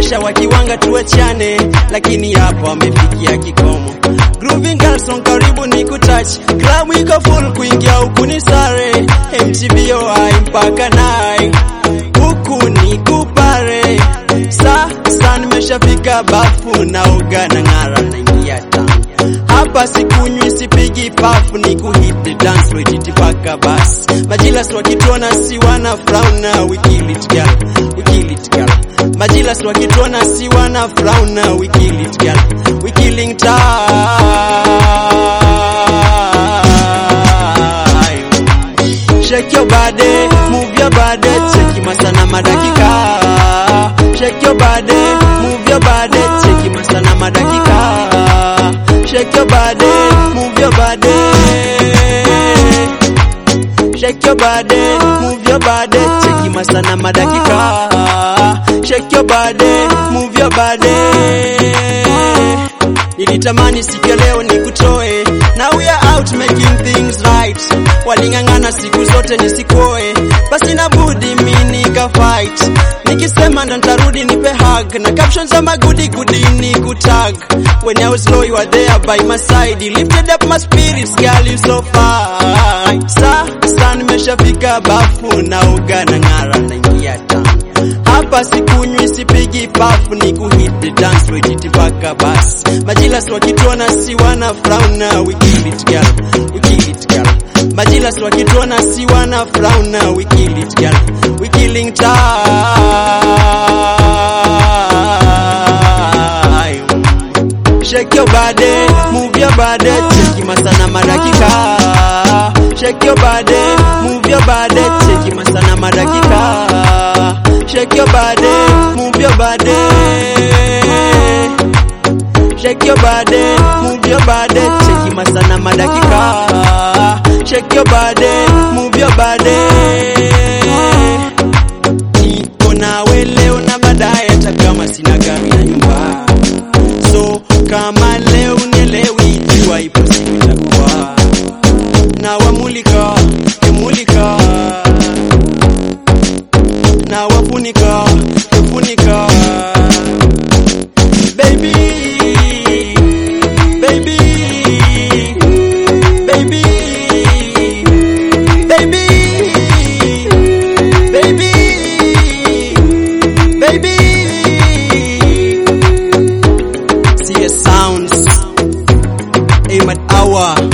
Washa wakiwanga tuachane, lakini hapo wamefikia kikomo. Grooving girls song karibu ni kutouch, klabu iko full kuingia huku ni sare, MTBOI mpaka nai huku ni kupare. Sasa nimeshafika bafu naoga na ng'ara naingia tamu hapa sikunywi sipigi pafu ni kuhit dance wejiti paka bas majilas wakituona si wana frauna wikilit girl wikilit girl majilas wakituona si wana frauna wikilit girl wikiling time Shake your body, move your body, cheki masana madakika. Shake your body, move your body, cheki masana madakika. Shake your body, move your body. Shake your body, move your body, cheki masana madakika. Shake your body, move your body. Nilitamani siku ya leo nikutoe, now we are out making things right. Waling'ang'ana siku zote nisikoe, basi na budi mi nika fight. Nikisema ndo nitarudi nipe hug na captions za magudi gudi ni kutag. When I was low you were there by my side, you lifted up my spirits, girl you so fine. Sasa nimeshafika bafu naoga na ng'ara naingia tamu hapa sikunywi sipigi pafu ni kuhit dance wejiti paka bas majilas wakituona si wana frauna wikilit girl wikilit girl majilas wakituona si wana frauna wikilit girl wikiling time Shake your body, move your body, cheki masana madakika. Shake your body, move your body, cheki masana madakika. Shake your body, move your body. Shake your body, move your body, cheki masana madakika. Shake your body, move your body. Niko nawe leo na baadaye, hata kama sina gari ya nyumba so kama leo unielewi, jua ipo siku itakuwa na wamulika emulika na wafunika efunika baby baby baby baby baby baby CS Sounds Ahmad Awa